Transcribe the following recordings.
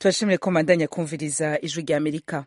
turashimire ko mandanya kumviriza ijwi rya amerika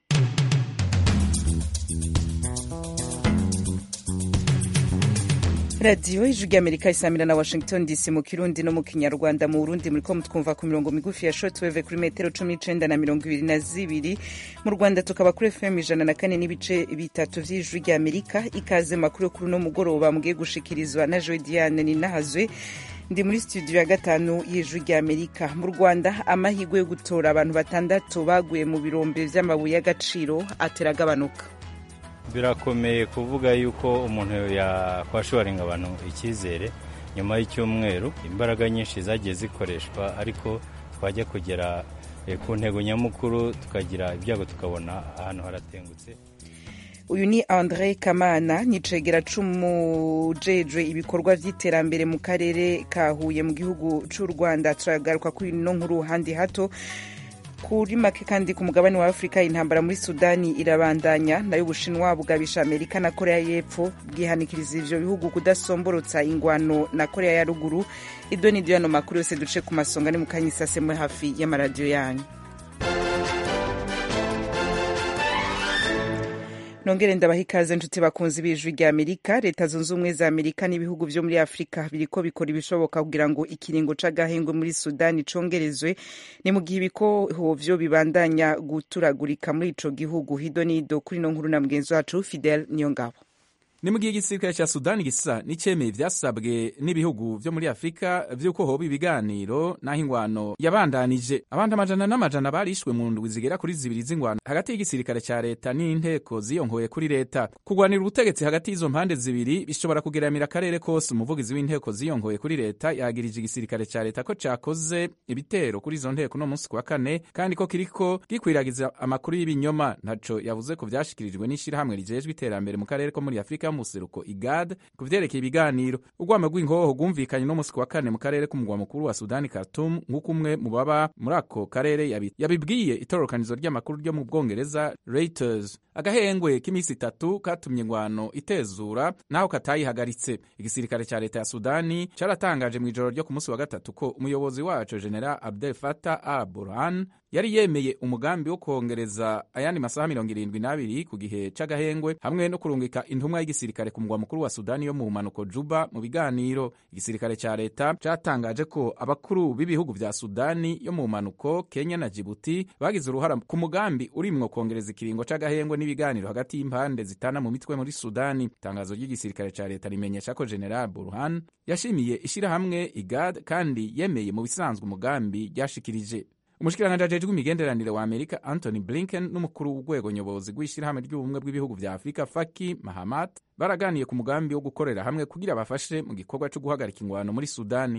radiyo ijwi rya amerika isamira na washington dc mu kirundi no mu kinyarwanda mu burundi muriko mutwumva ku mirongo migufi ya shortwave kuri metero cumi n'icenda na mirongo ibiri na zibiri mu rwanda tukaba kuri fm ijana na kane n'ibice bitatu vy'ijwi rya amerika ikaze makuru yo kuri uno mugoroba mugiye gushikirizwa na joe diane ninahazwe ndi muri studio ya gatanu y'ijwi rya amerika mu rwanda amahirwe yo gutora abantu batandatu baguye mu birombe vy'amabuye y'agaciro ateragabanuka birakomeye kuvuga yuko umuntu yakwashoringa abantu icyizere nyuma y'icyumweru imbaraga nyinshi zagiye zikoreshwa ariko twajya kugera ku ntego nyamukuru tukagira ibyago tukabona ahantu haratengutse uyu ni andre kamana nicegera c'umujejwe ibikorwa vy'iterambere mu karere ka huye mu gihugu c'u rwanda turagaruka kuri ino nkuru handi hato kuri make kandi ku mugabane wa afurika intambara muri sudani irabandanya nayo ubushinwa bugabisha amerika na korea y'epfo bwihanikiriza ivyo bihugu kudasomborotsa ingwano na korea ya ruguru ibyo ni yano makuru yose duce ku masonga ni mukanyisase hafi y'amaradiyo yanyu nongere ndabaha ikaze nshuti bakunzi b'ijwi rya amerika leta zunze ubumwe za amerika n'ibihugu vyo muri afurika biriko bikora ibishoboka kugira ngo ikiringo c'agahengwe muri sudani congerezwe ni mu gihe ibikoho vyo bibandanya guturagurika muri ico gihugu hido nido kuri no nkuru na mugenzi wacu fidel niyongabo ni mu gihe igisirikare ca sudani gisa n'icemeye vyasabwe n'ibihugu vyo muri afurika vy'uko hoba ibiganiro n'aho ingwano yabandanije abandi amajana n'amajana barishwe mu ndwi zigera kuri zibiri z'ingwano hagati y'igisirikare ca leta n'inteko ziyonkoye kuri leta kurwanira ubutegetsi hagati y'izo mpande zibiri bishobora kugeramira akarere kose umuvugizi w'inteko ziyonkoye kuri leta yagirije igisirikare ca leta ko cakoze ibitero kuri izo nteko no munsi kwa kane kandi ko kiriko gikwiragiza amakuru y'ibinyoma ntaco yavuze ko vyashikirijwe n'ishirahamwe rijejwe iterambere mu karere ko muri afurika museruko igad ku vyerekeye ibiganiro urwamo rw'ingoho rwumvikanye no musi wa kane mu karere k'umugwa mukuru wa sudani khartoum nk'uko umwe mu baba muri ako karere yabibwiye itororokanizo ry'amakuru ryo mu bwongereza reuters agahengwe k'iminsi itatu katumye ingwano itezura naho katayihagaritse igisirikare ca leta ya sudani caratangaje mu ijoro ryo ku munsi wa gatatu ko umuyobozi waco general abdel fatah al burhan yari yemeye umugambi wo kongereza ayandi masaha mirongo irindwi n'abiri ku gihe c'agahengwe hamwe no kurungika intumwa y'igisirikare ku mugwa mukuru wa sudani yo mu mpanuko juba mu biganiro igisirikare ca leta catangaje ko abakuru b'ibihugu vya sudani yo mu mpanuko kenya na jibuti bagize uruhara ku mugambi urimwo kongereza ikiringo c'agahengwe n'ibiganiro hagati y'impande zitana mu mitwe muri sudani itangazo ry'igisirikare ca leta rimenyesha ko general burhan yashimiye ishirahamwe igad kandi yemeye mu bisanzwe umugambi ryashikirije umushikiranganji ajejwe imigenderanire wa amerika anthony blinken n'umukuru w'urwego nyobozi rw'ishirahamwe ry'ubumwe bw'ibihugu vya afurika faki mahamat baraganiye ku mugambi wo gukorera hamwe kugira bafashe mu gikorwa co guhagarika ingwano muri sudani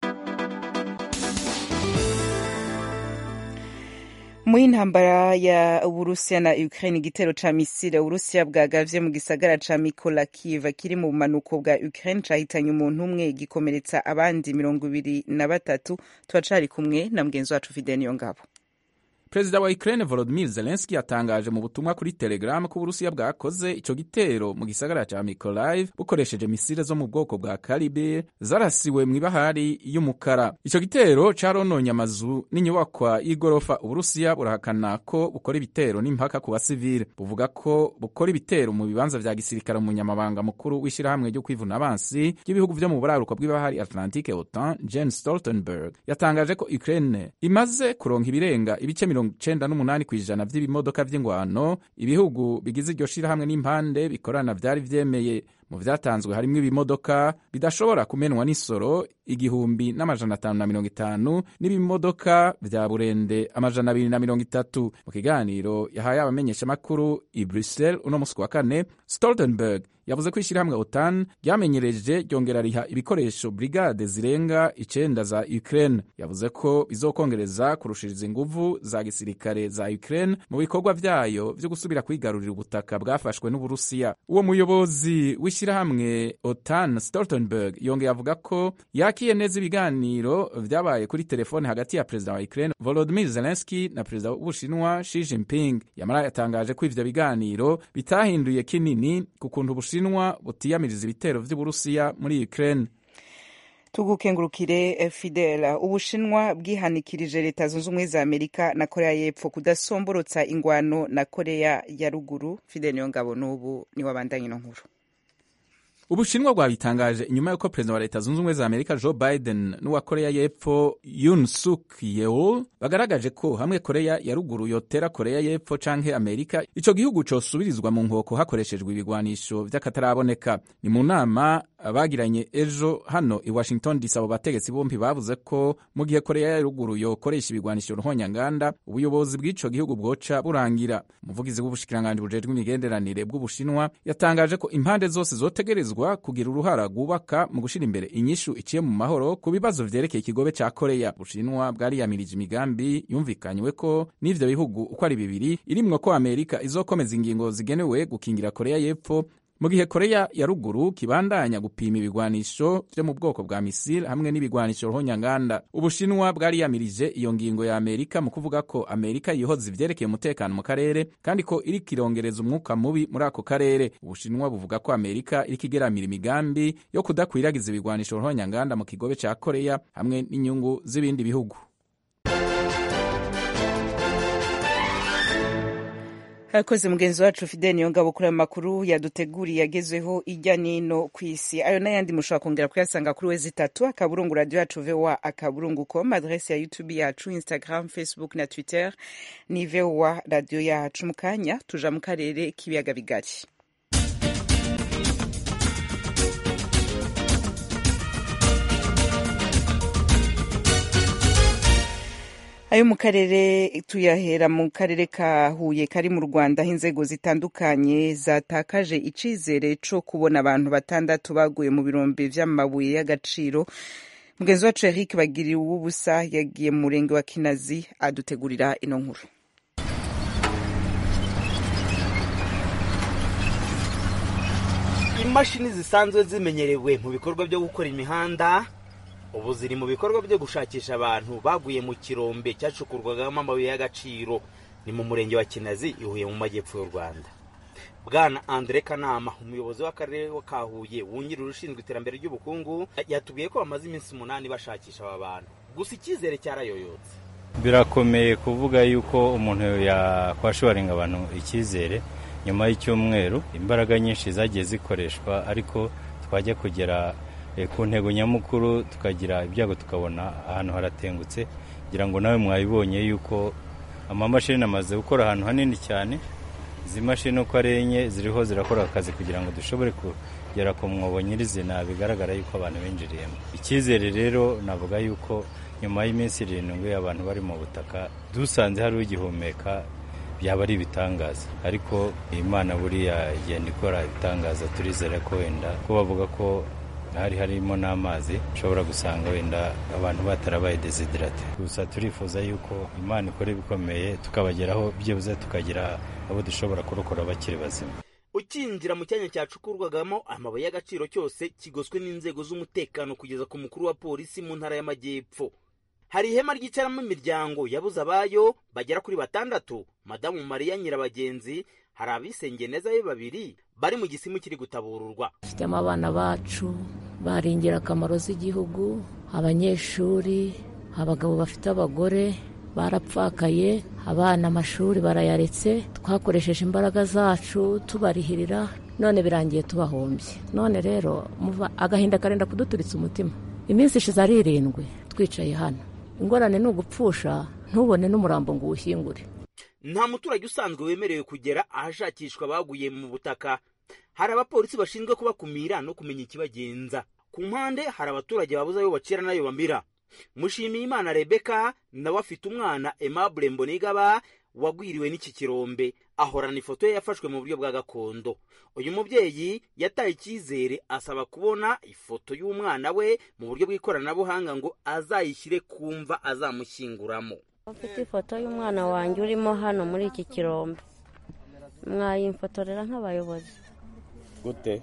mu y'intambara ya uburusiya na ukraine igitero ca misile uburusiya bwagavye mu gisagara ca mikolakiv kiri mu bumanuko bwa ukraine cahitanye umuntu umwe gikomeretsa abandi mirongo ibiri na batatu turacari kumwe na mugenzi wacu fideni yo ngabo perezida wa ukraine volodimir zelenski yatangaje mu butumwa kuri telegram ko uburusiya bwakoze ico gitero mu gisagara ca mikolayiv bukoresheje misile zo mu bwoko bwa karibir zarasiwe mw'ibahari y'umukara ico gitero carononye amazu n'inyubakwa y'igorofa uburusiya burahakana ko bukora ibitero n'impaka ku basivile buvuga ko bukora ibitero mu bibanza vya gisirikare umunyamabanga mukuru w'ishirahamwe ryo kwivuna abansi ry'ibihugu vyo mu buraruko bw'ibahari atlantique otan jen stoltenberg yatangaje ko ukraine imaze kuronka ibirenga ibice mirongo icenda n'umunani kw'ijana vy'ibimodoka vy'ingwano ibihugu bigize iryo shirahamwe n'impande bikorana vyari vyemeye mu vyatanzwe harimwo ibimodoka bidashobora kumenwa n'isoro igihumbi n'amajana atanu na mirongo itanu n'ibimodoka vya burende amajana abiri na mirongo itatu mu kiganiro yahaye abamenyeshamakuru i bruxelles uno musi wa kane stoltenberg yavuze ko ishirahamwe otan ryamenyereje ryongera riha ibikoresho brigade zirenga icenda za ukraine yavuze ko bizokongereza kurushiriza inguvu za gisirikare za ukraine mu bikorwa vyayo vyo gusubira kwigarurira ubutaka bwafashwe n'uburusiya uwo muyobozi w'ishirahamwe otan stoltenberg yongeye avuga ko yakiye neza ibiganiro vyabaye kuri telefone hagati ya perezida wa ukraine volodimir zelenski na perezida w'ubushinwa shi jinping yamara yatangaje ko ivyo biganiro bitahinduye kinini ku kuntu ubushinwa butiyamiriza ibitero vy'uburusiya muri ukraine tugukengurukire fidela ubushinwa bwihanikirije leta zunze ubumwe za amerika na korea y'epfo kudasomborotsa ingwano na korea ya ruguru fidel niyo ngabo n'ubu niwe abandanye ino nkuru ubushinwa bwabitangaje inyuma y'uko perezida wa leta zunze ubumwe za amerika joe biden n'uwa korea y'epfo yun suk yeol bagaragaje ko hamwe korea ya ruguru yotera korea y'epfo canke amerika ico gihugu cosubirizwa mu nkoko hakoreshejwe ibigwanisho vy'akataraboneka ni mu nama bagiranye ejo hano i washington dc abo bategetsi bompi bavuze ko mu gihe korea ya ruguru yokoresha ibigwanisho ruhonyanganda ubuyobozi bw'ico gihugu bwoca burangira umuvugizi w'ubushikiranganji bujejwe imigenderanire bw'ubushinwa yatangaje ko impande zose zotegerezwa kugira uruhara rwubaka mu gushyira imbere inyishu iciye mu mahoro ku bibazo vyerekeye ikigobe ca koreya ubushinwa bwariyamirije imigambi yumvikanywe ko n'ivyo bihugu uko ari bibiri irimwo ko amerika izokomeza ingingo zigenewe gukingira koreya y'epfo mu gihe koreya ya ruguru kibandanya gupima ibigwanisho vyo mu bwoko bwa misile hamwe n'ibigwanisho ruhonyanganda ubushinwa bwariyamirije iyo ngingo ya amerika mu kuvuga ko amerika yihoza ivyerekeye umutekano mu karere kandi ko iriko irongereza umwuka mubi muri ako karere ubushinwa buvuga ko amerika iriko igeramira imigambi yo kudakwiragiza ibigwanisho ruhonyanganda mu kigobe ca koreya hamwe n'inyungu z'ibindi bihugu akoze mugenzi wacu fidel niyongabo kuri ayo makuru yaduteguriye agezweho ijya n'ino ku isi ayo n'ayandi mushobora kongera kuyasanga kuri wezi itatu akaburungu radiyo yacu vowa akaburungu com adresi ya youtube yacu instagram facebook na twitter ni vowa radiyo yacu mu kanya tuja mu karere k'ibiyaga bigari ayo mu karere tuyahera mu karere ka huye kari mu rwanda aho inzego zitandukanye zatakaje icizere co kubona abantu batandatu baguye mu birombe vy'amabuye y'agaciro mugenzi wacu eric bagiriye uw'ubusa yagiye mu murenge wa kinazi adutegurira ino nkuru imashini zisanzwe zimenyerewe mu bikorwa byo gukora imihanda ubu ziri mu bikorwa byo gushakisha abantu baguye mu kirombe cyacukurwagamo amabuye y'agaciro ni mu murenge wa kinazi ihuye mu majyepfo y'u rwanda bwana andre kanama umuyobozi w'akarere ka huye wungirije ushinzwe iterambere ry'ubukungu yatubwiye ko bamaze iminsi umunani bashakisha aba bantu gusa icyizere cyarayoyotse birakomeye kuvuga yuko umuntu yakwashoringa abantu icyizere nyuma y'icyumweru imbaraga nyinshi zagiye zikoreshwa ariko twajya kugera ku ntego nyamukuru tukagira ibyago tukabona ahantu haratengutse kugira ngo nawe mwabibonye yuko amamashini amaze gukora ahantu hanini cyane izi mashini uko ari enye ziriho zirakora akazi kugira ngo dushobore kugera ku mwobo nyirizina bigaragara yuko abantu binjiriyemo icyizere rero navuga yuko nyuma y'iminsi irindwi abantu bari mu butaka dusanze hari ugihumeka byaba ari ibitangaza ariko imana buriya igenda ikora ibitangaza turizera ko wenda ko bavuga ko hari harimo n'amazi ushobora gusanga wenda abantu batarabaye desiderate gusa turifuza yuko imana ikora ibikomeye tukabageraho byibuze tukagira abo dushobora kurokora bakiri bazima ukinjira mu cyanya cyacukurwagamo amabuye y'agaciro cyose kigoswe n'inzego z'umutekano kugeza ku mukuru wa polisi mu ntara y'amajyepfo hari ihema ryicaramo imiryango yabuze abayo bagera kuri batandatu madamu mariya nyirabagenzi hari abisengeye neza be babiri bari mu gisimu kiri gutabururwa dufitemo abana bacu bari ingirakamaro z'igihugu abanyeshuri abagabo bafite abagore barapfakaye abana amashuri barayaretse twakoresheje imbaraga zacu tubarihirira none birangiye tubahombye none rero agahinda karenda kuduturitsa umutima iminsi ishize ari irindwi twicaye hano ingorane ni ugupfusha ntubone n'umurambo ngo uwushyingure nta muturage usanzwe wemerewe kugera ahashakishwa abaguye mu butaka hari abapolisi bashinzwe kubakumira no kumenya ikibagenza ku mpande hari abaturage babuze ayo bacira n'ayo bamira mushimiye imana rebeka nawe afite umwana aimable mbonigaba wagwiriwe n'iki kirombe ahorana ifoto ye yafashwe mu buryo bwa gakondo uyu mubyeyi yataye icyizere asaba kubona ifoto y'umwana we mu buryo bw'ikoranabuhanga ngo azayishyire ku mva azamushyinguramo ufite ifoto y'umwana wanjye urimo hano muri iki kirombe mwayimfotorera nk'abayobozi gute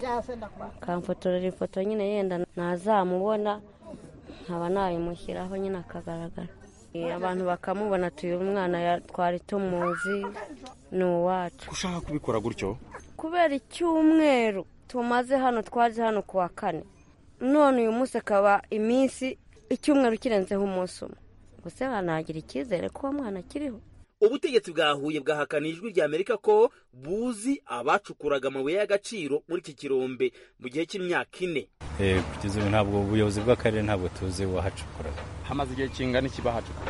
kamfotorera ifoto nyine yenda ntazamubona nkaba nayimushyiraho nyine akagaragara abantu bakamubona tuyu mwana twari tumuzi ni uwacu ushaka kubikora gutyo kubera icyumweru tumaze hano twaje hano ku wa kane none uyu munsi akaba iminsi icyumweru kirenzeho umunsi umwe gusa hanagira icyizere ko uwo mwana akiriho ubutegetsi bwa huye bwahakana ijwi rya amerika ko buzi abacukuraga amabuye y'agaciro muri iki kirombe mu gihe cy'imyaka ine kugeza ubu ntabwo ubuyobozi bw'akarere ntabwo tuzi uwahacukuraga hamaze igihe kingana iki bahacukura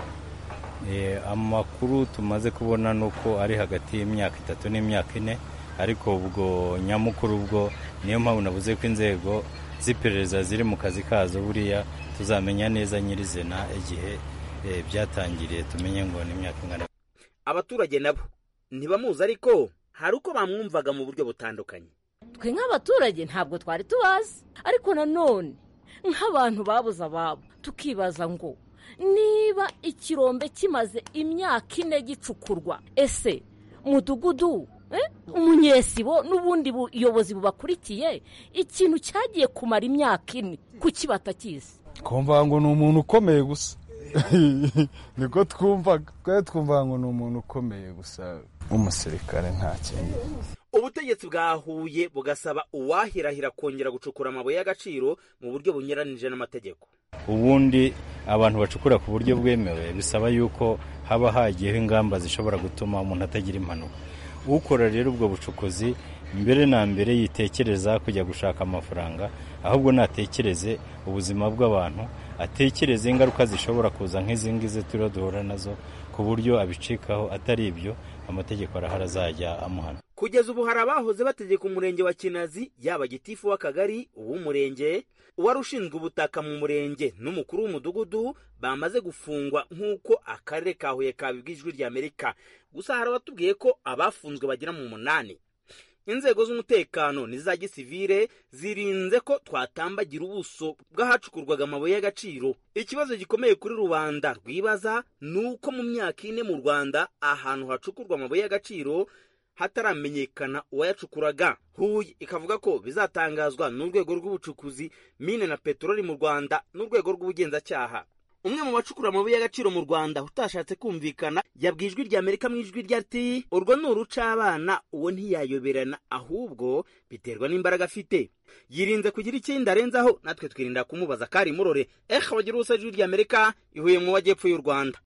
amakuru tumaze kubona ni uko ari hagati y'imyaka itatu n'imyaka ine ariko ubwo nyamukuru ubwo niyo mpamvu navuze ko inzego z'iperereza ziri mu kazi kazo buriya tuzamenya neza nyirizina igihe byatangiriye tumenye ngo ni imyaka ingana abaturage nabo ntibamuzi ariko hari uko bamwumvaga mu buryo butandukanye twe nk'abaturage ntabwo twari tubazi ariko nanone nk'abantu babuze ababo tukibaza ngo niba ikirombe kimaze imyaka ine gicukurwa ese mudugudu umunyesibo n'ubundi buyobozi bubakurikiye ikintu cyagiye kumara imyaka ine kuki batakizi twumva ngo ni umuntu ukomeye gusa niko twumvaga twari twumva ngo ni umuntu ukomeye gusa w'umusirikare nta kindi ubutegetsi bwahuye bugasaba uwahirahira kongera gucukura amabuye y'agaciro mu buryo bunyuranije n'amategeko ubundi abantu bacukura ku buryo bwemewe bisaba yuko haba hagiyeho ingamba zishobora gutuma umuntu atagira impanuka ukora rero ubwo bucukuzi mbere na mbere yitekereza kujya gushaka amafaranga ahubwo natekereze ubuzima bw'abantu atekereze ingaruka zishobora kuza nk'izi ngizi turiho duhura nazo ku buryo abicikaho atari ibyo amategeko arahari azajya amuhana kugeza ubu hari abahoze bategeka umurenge wa kinazi yaba gitifu w'akagari uw'umurenge uwari ushinzwe ubutaka mu murenge n'umukuru w'umudugudu bamaze gufungwa nk'uko akarere ka huye kabibwa ijwi rya amerika gusa hari abatubwiye ko abafunzwe bagera mu munani inzego z'umutekano n'iza gisivire zirinze ko twatambagira ubuso bw'ahacukurwaga amabuye y'agaciro ikibazo gikomeye kuri rubanda rwibaza ni uko mu myaka ine mu rwanda ahantu hacukurwa amabuye y'agaciro hataramenyekana uwayacukuraga huye ikavuga ko bizatangazwa n'urwego rw'ubucukuzi mine na peteroli mu rwanda n'urwego rw'ubugenzacyaha umwe mu bacukura amabuye y'agaciro mu rwanda utashatse kumvikana yabwiye ijwi rya amerika mu ijwi rya ati urwo ni uruca abana uwo ntiyayoberana ahubwo biterwa n'imbaraga afite yirinze kugira ikindi arenzaho natwe twirinda kumubaza kari murore ehe bagira ubusa ijwi rya amerika ihuye mu majyepfo y'u rwanda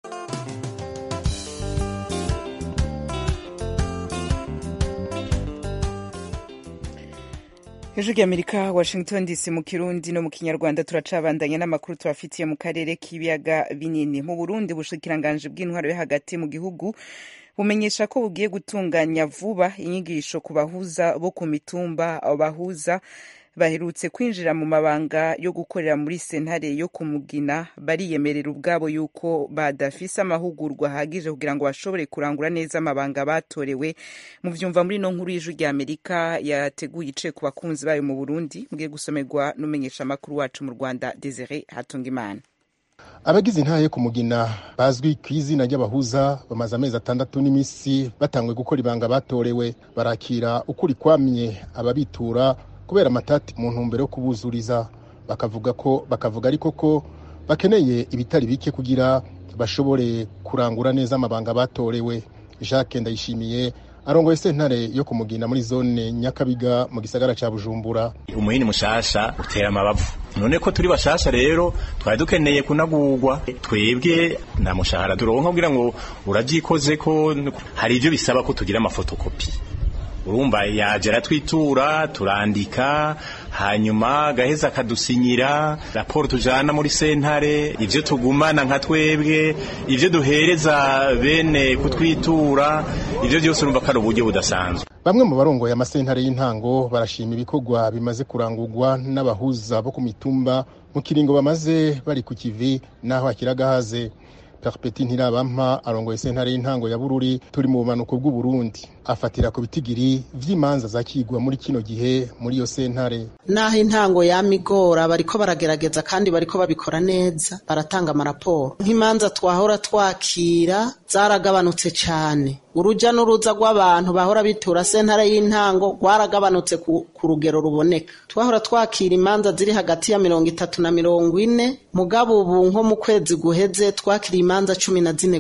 hejuru y'amerika washington dc mu kirundi no mu kinyarwanda turacabandanya n'amakuru tubafitiye mu karere k'ibiyaga binini mu burundi ubushikiranganji bw'intwaro yo hagati mu gihugu bumenyesha ko bugiye gutunganya vuba inyigisho ku bahuza bo ku mitumba bahuza baherutse kwinjira mu mabanga yo gukorera muri sentare yo kumugina bariyemerera ubwabo yuko badafise amahugurwa ahagije kugira ngo bashobore kurangura neza amabanga batorewe mu vyumva muri no nkuru y'ijwi rya amerika yateguye ice ku bakunzi bayo mu burundi mugiye gusomerwa n'umenyesha amakuru wacu mu rwanda desire hatungimana abagize intara yo kumugina bazwi ku izina ry'abahuza bamaze amezi atandatu n'iminsi batangwe gukora ibanga batorewe barakira ukuri kwamye ababitura kubera amatati mu ntumbero yo kubuzuriza bakavuga ko bakavuga ariko ko bakeneye ibitari bike kugira bashobore kurangura neza amabanga batorewe jacques ndayishimiye arongoye sentare yo kumugina muri zone nyakabiga mu gisagara ca bujumbura umuhini mushasha utera amabavu none ko turi bashasha rero twari dukeneye kunagurwa twebwe nta mushahara turonka kugira ngo uravyikoze ko hari ivyo bisaba ko tugira amafotokopi urumva yaje aratwitura turandika hanyuma gaheza akadusinyira raporo tujana muri sentare ivyo tugumana nka twebwe ivyo duhereza bene kutwitura ivyo vyose urumva ko ari uburyo budasanzwe bamwe mu barongoye amasentare y'intango barashima ibikorwa bimaze kurangurwa n'abahuza bo ku mitumba mu kiringo bamaze bari ku kivi n'aho hakiri agahaze perpeti ntirabampa arongoye sentare y'intango ya bururi turi mu bumanuko bw'uburundi afatira ku bitigiri vy'imanza zakigwa muri kino gihe muri iyo sentare naho intango yamigora bariko baragerageza kandi bariko babikora neza baratanga amaraporo nk'imanza twahora twakira zaragabanutse cane uruja n'uruza rw'abantu bahora bitura sentare y'intango rwaragabanutse ku, ku rugero ruboneka twahora twakira imanza ziri hagati ya mirongo itatu na mirongo ine mugabo ubu nko mu kwezi guheze twakiriye imanza cumi na zine gusa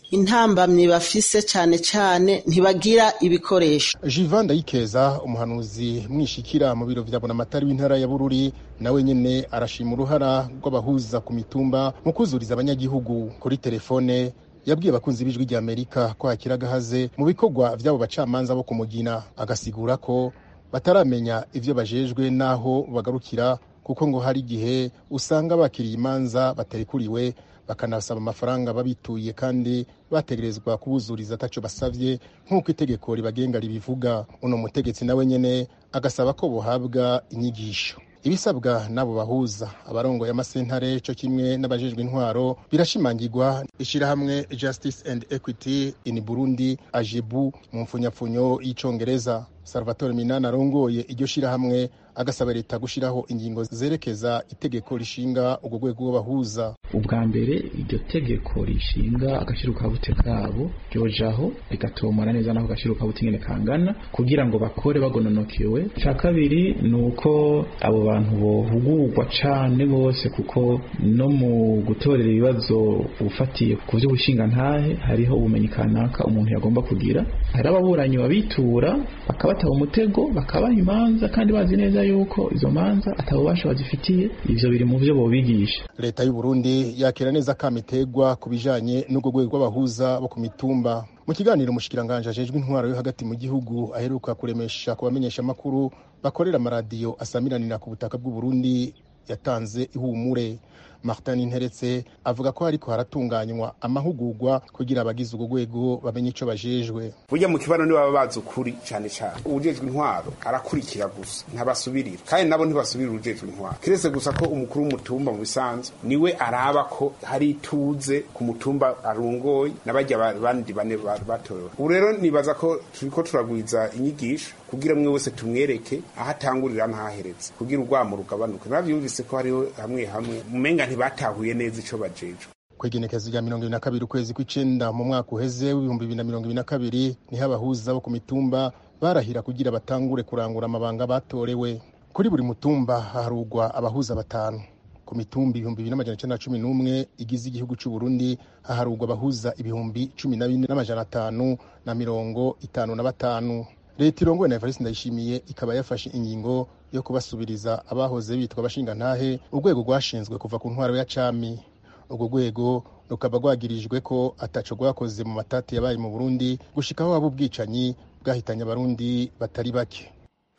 intambamyi bafise cyane cyane ntibagira ibikoresho jivan ndayikeza umuhanuzi mwishikira mu biro vya bonamatari w'intara ya bururi nawe nyene arashima uruhara rw'abahuza ku mitumba mu kuzuriza abanyagihugu kuri telefone yabwiye abakunzi b'ijwi rya amerika ko hakiri agahaze mu bikorwa vy'abo bacamanza bo kumugina agasigura ko bataramenya ivyo bajejwe n'aho bagarukira kuko ngo hari igihe usanga bakiriye imanza batarikuriwe bakanasaba amafaranga babituye kandi bategerezwa kubuzuriza ataco basavye nk'uko itegeko ribagenga ribivuga uno mutegetsi nawe nyene agasaba ko bohabwa inyigisho ibisabwa n'abo bahuza abarongoye amasentare co kimwe n'abajejwe intwaro birashimangirwa ishirahamwe justice and equity in burundi ajebu mu mfunyapfunyo y'icongereza salvatore minani arongoye iryo shirahamwe agasaba leta gushiraho ingingo zerekeza itegeko rishinga urwo rwego rw'abahuza ubwa mbere iryo tegeko rishinga agashirukabute kabo ryojaho rigatomora neza naho agashirukabute ingene kangana kugira ngo bakore bagononokewe ica kabiri ni uko abo bantu bohugurwa cane bose kuko no mu gutorera ibibazo ufatiye ku vy'ubushingantahe hariho ubumenyi kanaka umuntu yagomba kugira hari ababuranyi babitura bakabataha umutego bakabaha imanza kandi bazi neza yuko izo manza atabubasha bazifitiye ivyo biri mu vyo bobigisha leta y'u Burundi yakira neza kamitegwa ku bijanye n'urwo rwego rw'abahuza bo ku mitumba mu kiganiro umushikiranganje ajejwe intwaro yo hagati mu gihugu aheruka kuremesha ku bamenyesha amakuru bakorera amaradiyo asamiranira ku butaka bw'u Burundi yatanze ihumure martin interetse avuga ko hariko haratunganywa amahugurwa kugira abagize urwo rwego bamenye ico bajejwe burya mu kibano nibo baba bazi ukuri cyane cyane uwujejwe intwaro arakurikira gusa ntabasubirira kandi nabo ntibasubirira uwujejwe intwaro kiretse gusa ko umukuru w'umutumba mu bisanzwe niwe araba ko hari ituze ku mutumba arungoye n'abajya bandi bane batorewe ubu rero nibaza ko turiko turagwiza inyigisho kugira mwe wese tumwereke aho atangurira ntaheretse kugira urwamo rugabanuke navyumvise ko hariho hamwe hamwe mumenga ntibatahuye neza ico bajejwe kwegenekezo rya mirongo ibiri na kabiri ukwezi kw'icenda mu mwaka uheze w'ibihumbi bibiri na mirongo ibiri na kabiri niho abahuza bo ku mitumba barahira kugira batangure kurangura amabanga batorewe kuri buri mutumba haharugwa abahuza batanu ku mitumba ibihumbi bibiri n'amajana icenda na cumi n'umwe igize igihugu c'u Burundi haharugwa abahuza ibihumbi cumi na bine n'amajana atanu na mirongo itanu na batanu leta irongowe na evariste ndayishimiye ikaba yafashe ingingo yo kubasubiriza abahoze bitwa abashingantahe urwego rwashinzwe kuva ku ntwaro ya cami urwo rwego rukaba rwagirijwe ko ataco rwakoze mu matati yabaye mu burundi gushikaho haba ubwicanyi bwahitanye abarundi batari bake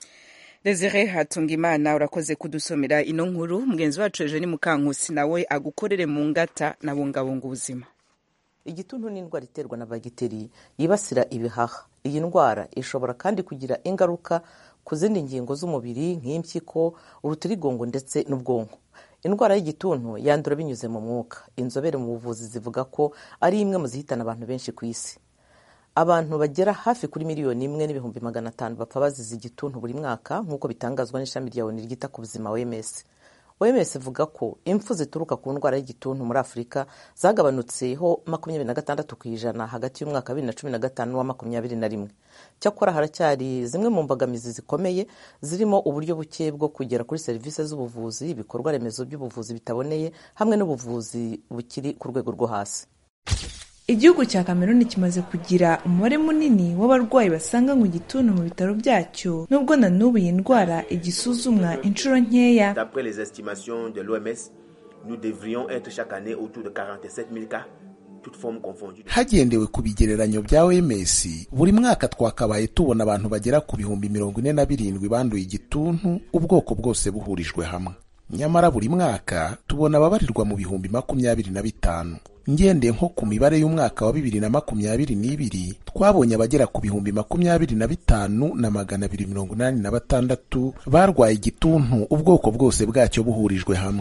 Desire Hatungimana urakoze kudusomera ino nkuru mugenzi wacu ejo ni Mukankusi nawe agukorere mu ngata na bungabunga ubuzima igituntu ni indwara iterwa na bagiteri yibasira ibihaha iyi ndwara ishobora kandi kugira ingaruka ku zindi ngingo z'umubiri nk'impyiko urutirigongo ndetse n'ubwonko indwara y'igituntu yandura binyuze mu mwuka inzobere mu buvuzi zivuga ko ari imwe mu zihitana abantu benshi ku isi abantu bagera hafi kuri miliyoni imwe n'ibihumbi magana atanu bapfa bazize igituntu buri mwaka nk'uko bitangazwa n'ishami rya oni ryita ku buzima OMS OMS ivuga ko impfu zituruka ku ndwara y'igituntu muri Afurika zagabanutseho makumyabiri na gatandatu ku ijana hagati y'umwaka wa bibiri na cumi na gatanu n'uwa makumyabiri na rimwe cyakora haracyari zimwe mu mbogamizi zikomeye zirimo uburyo buke bwo kugera kuri serivisi z'ubuvuzi ibikorwa remezo by'ubuvuzi bitaboneye hamwe n'ubuvuzi bukiri ku rwego rwo hasi igihugu cya cameroon kimaze kugira umubare munini w'abarwayi basanga mu gituntu mu bitaro byacyo nubwo na n'ubu iyi ndwara igisuzumwa inshuro nkeya D'après les estimations de l'OMS, nous devrions être chaque année autour de 47 000 cas, toutes formes confondues. hagendewe ku bigereranyo bya OMS buri mwaka twakabaye tubona abantu bagera ku bihumbi mirongo ine na birindwi banduye igituntu ubwoko bwose buhurijwe hamwe nyamara buri mwaka tubona ababarirwa mu bihumbi makumyabiri na bitanu ngendeye nko ku mibare y'umwaka wa bibiri na makumyabiri n'ibiri twabonye abagera ku bihumbi makumyabiri na bitanu na magana abiri mirongo inani na batandatu barwaye igituntu ubwoko bwose bwacyo buhurijwe hamwe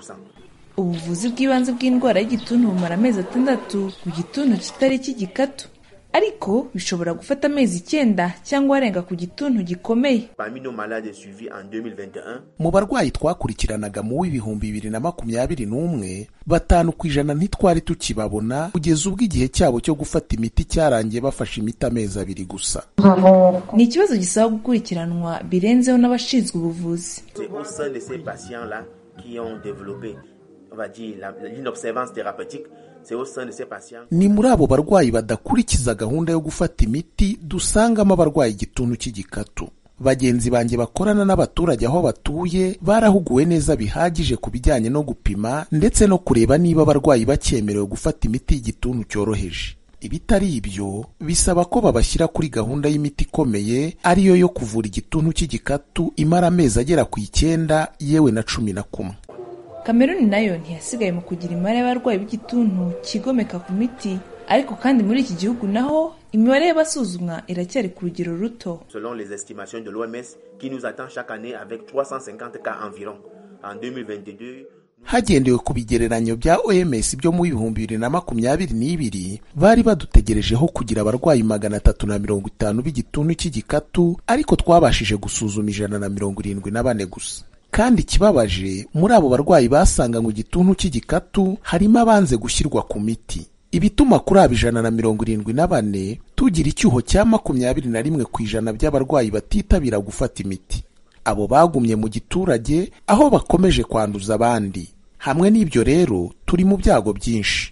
ubuvuzi bw'ibanze bw'indwara y'igituntu bumara amezi atandatu ku gituntu kitari cy'igikatu ariko bishobora gufata amezi icyenda cyangwa arenga ku gituntu gikomeye Parmi nos malades suivis en 2021, mu barwayi twakurikiranaga mu w'ibihumbi bibiri na makumyabiri n'umwe batanu ku ijana ntitwari tukibabona kugeza ubwo igihe cyabo cyo gufata imiti cyarangiye bafashe imiti amezi abiri gusa ni ikibazo gisaba gukurikiranwa birenzeho n'abashinzwe ubuvuzi c'est au sein de ces patients-là qui ont développé, on va dire, la- l'inobservance thérapeutique c'est au sein de ces patients ni muri abo barwayi badakurikiza gahunda yo gufata imiti dusangamo abarwaye igituntu cy'igikatu bagenzi banjye bakorana n'abaturage aho batuye barahuguwe neza bihagije ku bijyanye no gupima ndetse no kureba niba abarwayi bacyemerewe gufata imiti y'igituntu cyoroheje ibitari ibyo bisaba ko babashyira kuri gahunda y'imiti ikomeye ariyo yo kuvura igituntu cy'igikatu imara amezi agera ku icyenda yewe na cumi na kumwe kameruni nayo ntiyasigaye mu kugira imibare y'abarwayi b'igituntu kigomeka ku miti ariko kandi muri iki gihugu naho imibare y'abasuzumwa iracyari ku rugero ruto selon les estimations de l'OMS qui nous attend chaque année avec 350 cas environ en 2022 hagendewe ku bigereranyo bya oms byo mu bihumbi bibiri na makumyabiri n'ibiri bari badutegerejeho kugira abarwayi magana atatu na mirongo itanu b'igituntu cy'igikatu ariko twabashije gusuzuma ijana na mirongo irindwi na bane gusa kandi ikibabaje muri abo barwayi basanganywe igituntu cy'igikatu harimo abanze gushyirwa ku miti ibituma kuri abo ijana na mirongo irindwi na bane tugira icyuho cya makumyabiri na rimwe ku ijana by'abarwayi batitabira gufata imiti abo bagumye mu giturage aho bakomeje kwanduza abandi hamwe n'ibyo rero turi mu byago byinshi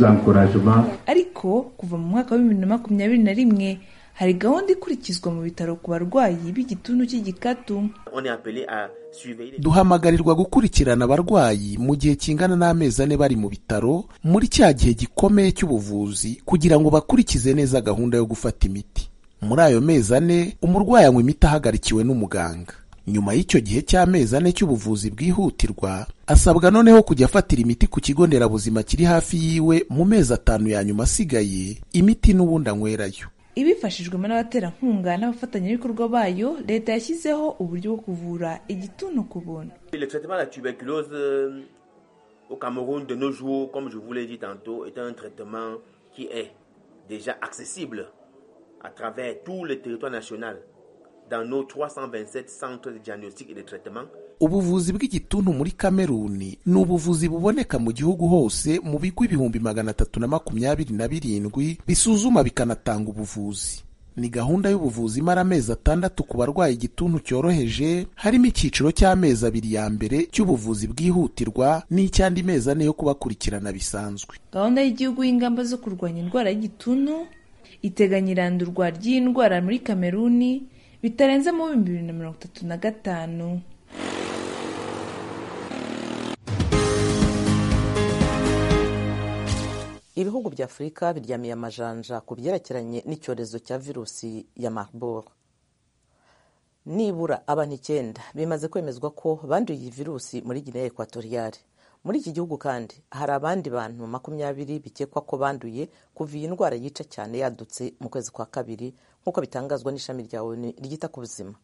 ariko kuva mu mwaka wa bibiri na makumyabiri na rimwe hari gahunda ikurikizwa mu bitaro ku barwayi b'igituntu cy'igikatu on est appelé à surveiller duhamagarirwa gukurikirana abarwayi mu gihe kingana n'amezi ane bari mu bitaro muri cya gihe gikomeye cy'ubuvuzi kugira ngo bakurikize neza gahunda yo gufata imiti muri ayo mezi ane umurwayi anywa imiti ahagarikiwe n'umuganga nyuma y'icyo gihe cy'amezi ane cy'ubuvuzi bwihutirwa asabwa noneho kujya afatira imiti ku kigo nderabuzima kiri hafi yiwe mu mezi atanu ya nyuma asigaye imiti n'ubundi anywerayo ibifashijwemo n'abaterankunga n'abafatanyabikorwa bayo leta yashyizeho uburyo bwo kuvura igituntu ku buntu le traitement de la tuberculose euh, au Cameroun de nos jours comme je vous l'ai dit tantôt est un traitement qui est déjà accessible à travers tout le territoire national dans nos 327 centres de diagnostic et de traitement ubuvuzi bw'igituntu muri kameruni ni ubuvuzi buboneka mu gihugu hose mu bigo ibihumbi magana atatu na makumyabiri na birindwi bisuzuma bikanatanga ubuvuzi ni gahunda y'ubuvuzi imara amezi atandatu ku barwaye igituntu cyoroheje harimo icyiciro cy'amezi abiri ya mbere cy'ubuvuzi bwihutirwa n'icy'andi mezi ane yo kubakurikirana bisanzwe gahunda y'igihugu y'ingamba zo kurwanya indwara y'igituntu iteganya irandurwa ry'iyi ndwara muri kameruni bitarenze mu bihumbi bibiri na mirongo itatu na gatanu ibihugu bya afurika biryamiye amajanja ku byerekeranye n'icyorezo cya virusi ya marburg nibura abantu icyenda bimaze kwemezwa ko banduye iyi virusi muri guinea ekwatoriyale muri iki gihugu kandi hari abandi bantu makumyabiri bikekwa ko banduye kuva iyi ndwara yica cyane yadutse mu kwezi kwa kabiri nk'uko bitangazwa n'ishami rya onu ryita ku buzima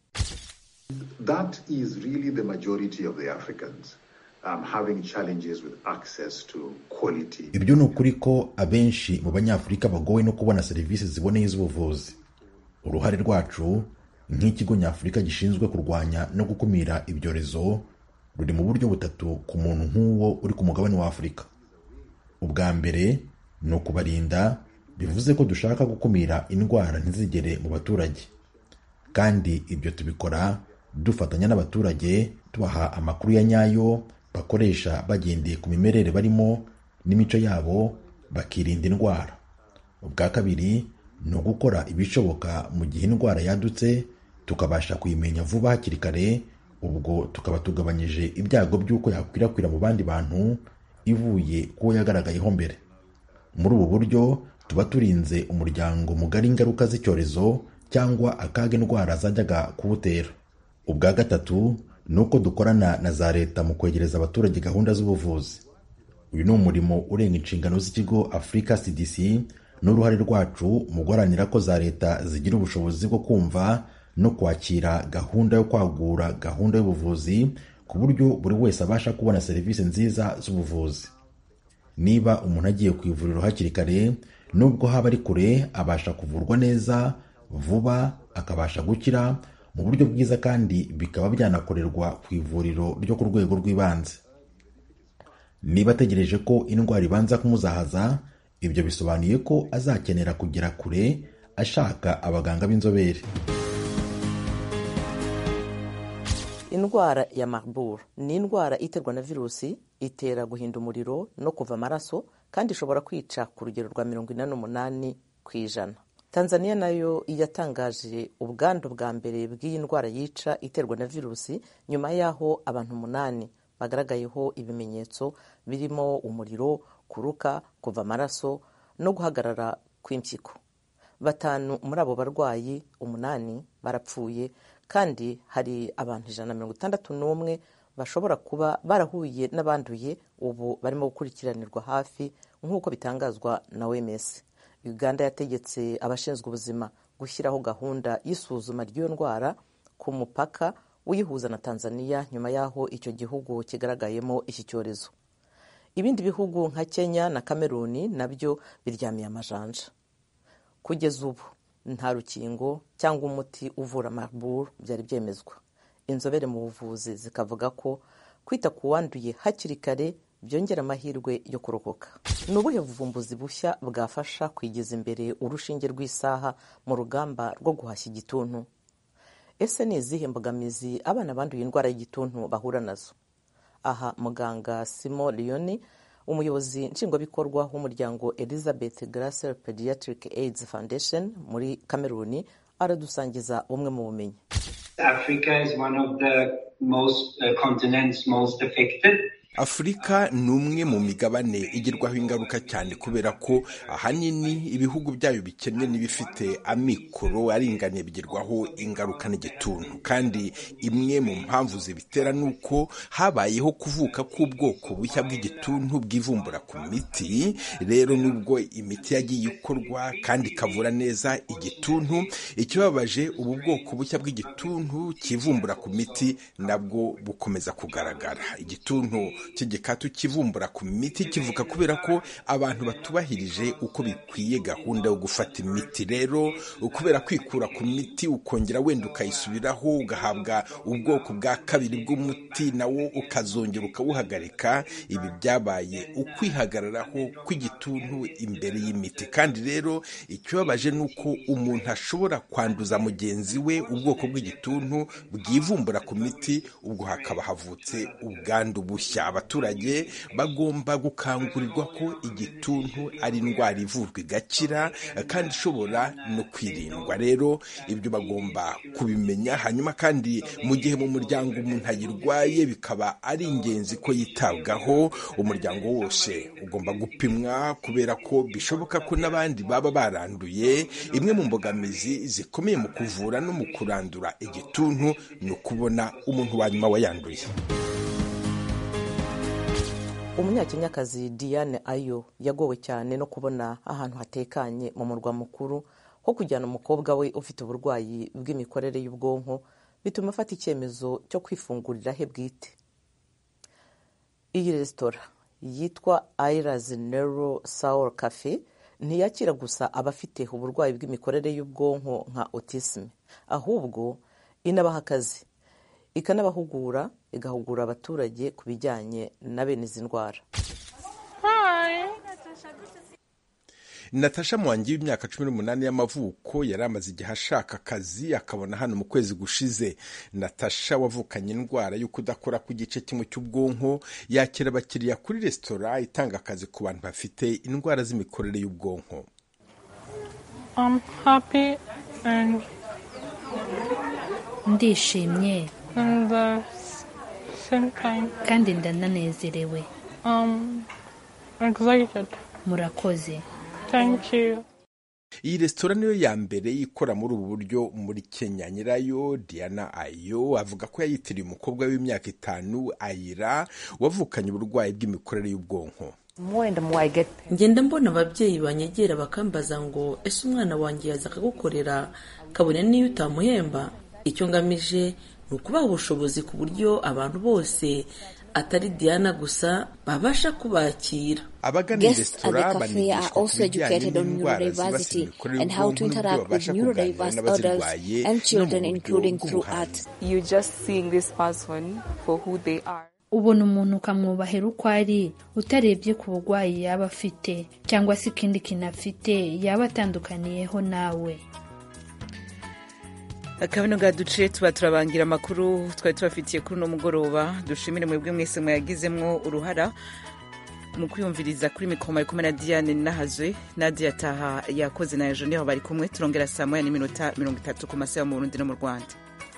That is really the majority of the Africans um, having challenges with access to quality. ibyo ni ukuri ko abenshi mu banyafurika bagowe no kubona serivisi ziboneye z'ubuvuzi uruhare rwacu nk'ikigo nyafurika gishinzwe kurwanya no gukumira ibyorezo ruri mu buryo butatu ku muntu nk'uwo uri ku mugabane wa afurika ubwa mbere ni ukubarinda bivuze ko dushaka gukumira indwara ntizigere mu baturage kandi ibyo tubikora dufatanya n'abaturage tubaha amakuru ya nyayo bakoresha bagendeye ku mimerere barimo n'imico yabo bakirinda indwara ubwa kabiri ni ugukora ibishoboka mu gihe indwara yadutse tukabasha kuyimenya vuba hakiri kare ubwo tukaba tugabanyije ibyago by'uko yakwirakwira mu bandi bantu ivuye kuwo yagaragayeho mbere muri ubu buryo tuba turinze umuryango mugari ingaruka z'icyorezo cyangwa akaga indwara zajyaga kuwutera ubwa gatatu ni uko dukorana na za leta mu kwegereza abaturage gahunda z'ubuvuzi uyu ni umurimo urenga inshingano z'ikigo afurika cdc n'uruhare rwacu mu guharanira ko za leta zigira ubushobozi bwo kumva no kwakira gahunda yo kwagura gahunda y'ubuvuzi ku buryo buri wese abasha kubona serivisi nziza z'ubuvuzi niba umuntu agiye ku ivuriro hakiri kare nubwo haba ari kure abasha kuvurwa neza vuba akabasha gukira mu buryo bwiza kandi bikaba byanakorerwa ku ivuriro ryo ku rwego rw'ibanze niba ategereje ko indwara ibanza kumuzahaza ibyo bisobanuye ko azakenera kugera kure ashaka abaganga b'inzobere indwara ya marburg ni indwara iterwa na virusi itera guhinda umuriro no kuva amaraso kandi ishobora kwica ku rugero rwa mirongo ine n'umunani ku ijana tanzania nayo yatangaje ubwandu bwa mbere bw'iyi ndwara yica iterwa na virusi nyuma y'aho abantu umunani bagaragayeho ibimenyetso birimo umuriro kuruka kuva amaraso no guhagarara kw'impyiko batanu muri abo barwayi umunani barapfuye kandi hari abantu ijana na mirongo itandatu n'umwe bashobora kuba barahuye n'abanduye ubu barimo gukurikiranirwa hafi nk'uko bitangazwa na OMS uganda yategetse abashinzwe ubuzima gushyiraho gahunda y'isuzuma ry'iyo ndwara ku mupaka uyihuza na tanzania nyuma y'aho icyo gihugu kigaragayemo iki cyorezo ibindi bihugu nka kenya na kameruni nabyo biryamiye amajanja kugeza ubu nta rukingo cyangwa umuti uvura marburg byari byemezwa inzobere mu buvuzi zikavuga ko kwita ku wanduye hakiri kare byongera amahirwe yo kurokoka ni ubuhe buvumbuzi bushya bwafasha kwigiza imbere urushinge rw'isaha mu rugamba rwo guhashya igituntu ese ni izihe mbogamizi abana banduye indwara y'igituntu bahura nazo aha muganga simo leoni umuyobozi nshingwabikorwa w'umuryango elizabeth grasser pediatric aids foundation muri kameruni aradusangiza bumwe mu bumenyi Africa is one of the most uh, continents most affected. afurika ni umwe mu migabane igirwaho ingaruka cyane kubera ko ahanini ibihugu byayo bikennye n'ibifite amikoro aringaniye bigirwaho ingaruka n'igituntu kandi imwe mu mpamvu zibitera ni uko habayeho kuvuka k'ubwoko bushya bw'igituntu bwivumbura ku miti rero nubwo imiti yagiye ikorwa kandi ikavura neza igituntu ikibabaje ubu bwoko bushya bw'igituntu kivumbura ku miti nabwo bukomeza kugaragara igituntu cy'igikatu kivumbura ku miti kivuka kubera ko abantu batubahirije uko bikwiye gahunda yo gufata imiti rero kubera kwikura ku miti ukongera wenda ukayisubiraho ugahabwa ubwoko bwa kabiri bw'umuti nawo ukazongera ukawuhagarika ibi byabaye ukwihagararaho kw'igituntu imbere y'imiti kandi rero ikibabaje ni uko umuntu ashobora kwanduza mugenzi we ubwoko bw'igituntu bwivumbura ku miti ubwo hakaba havutse ubwandu bushya abaturage bagomba gukangurirwa ko igituntu ari indwara ivurwa igakira kandi ishobora no kwirindwa rero ibyo bagomba kubimenya hanyuma kandi mu gihe mu muryango umuntu ayirwaye bikaba ari ingenzi ko yitabwaho umuryango wose ugomba gupimwa kubera ko bishoboka ko n'abandi baba baranduye imwe mu mbogamizi zikomeye mu kuvura no mu kurandura igituntu ni ukubona umuntu wa nyuma wayanduye umunyakenyakazi diane ayo yagowe cyane no kubona ahantu hatekanye mu murwa mukuru ho kujyana umukobwa we ufite uburwayi bw'imikorere y'ubwonko bituma afata icyemezo cyo kwifungurira he bwite iyi resitora yitwa ayirazi nero sawuru cafe ntiyakira gusa abafite uburwayi bw'imikorere y'ubwonko nka autisme ahubwo inabaha akazi ikanabahugura igahugura abaturage ku bijyanye na bene izi ndwara natasha mwangi w'imyaka cumi n'umunani y'amavuko yari amaze igihe ashaka akazi akabona hano mu kwezi gushize natasha wavukanye indwara yo kudakora ku gice kimwe cy'ubwonko yakira abakiriya kuri resitora itanga akazi ku bantu bafite indwara z'imikorere y'ubwonko ndishimye kandi ndananezerewe murakoze iyi resitora niyo ya mbere ikora muri ubu buryo muri kenya nyirayo diana ayo avuga ko yayitiriye umukobwa w'imyaka itanu ayira wavukanye uburwayi bw'imikorere y'ubwonko ngenda mbona ababyeyi banyegera bakambaza ngo ese umwana wanjye yaza akagukorera kabone n'iyo utamuhemba icyo ngamije ni ukubaha ubushobozi ku buryo abantu bose atari diana gusa babasha kubakira abagana iyi resitora banigishwa ku bijyanye n'indwara zibasira imikorere y'ubwonko n'uburyo babasha kuganira n'abazirwaye no mu buryo bw'ubuhanga ubona umuntu ukamwubahera uko ari utarebye ku burwayi yaba afite cyangwa se ikindi kintu afite yaba atandukaniyeho nawe akabino duciye tuba turabangira amakuru twari tubafitiye kuri uno mugoroba dushimire mwebwe mwese mwayagizemwo uruhara mu kwiyumviriza kuri mikoro bari kumwe na diane nahazwe nadia taha yakoze na ejo niho bari kumwe turongera saa moya n'iminota mirongo itatu ku masaha yo mu burundi no mu rwanda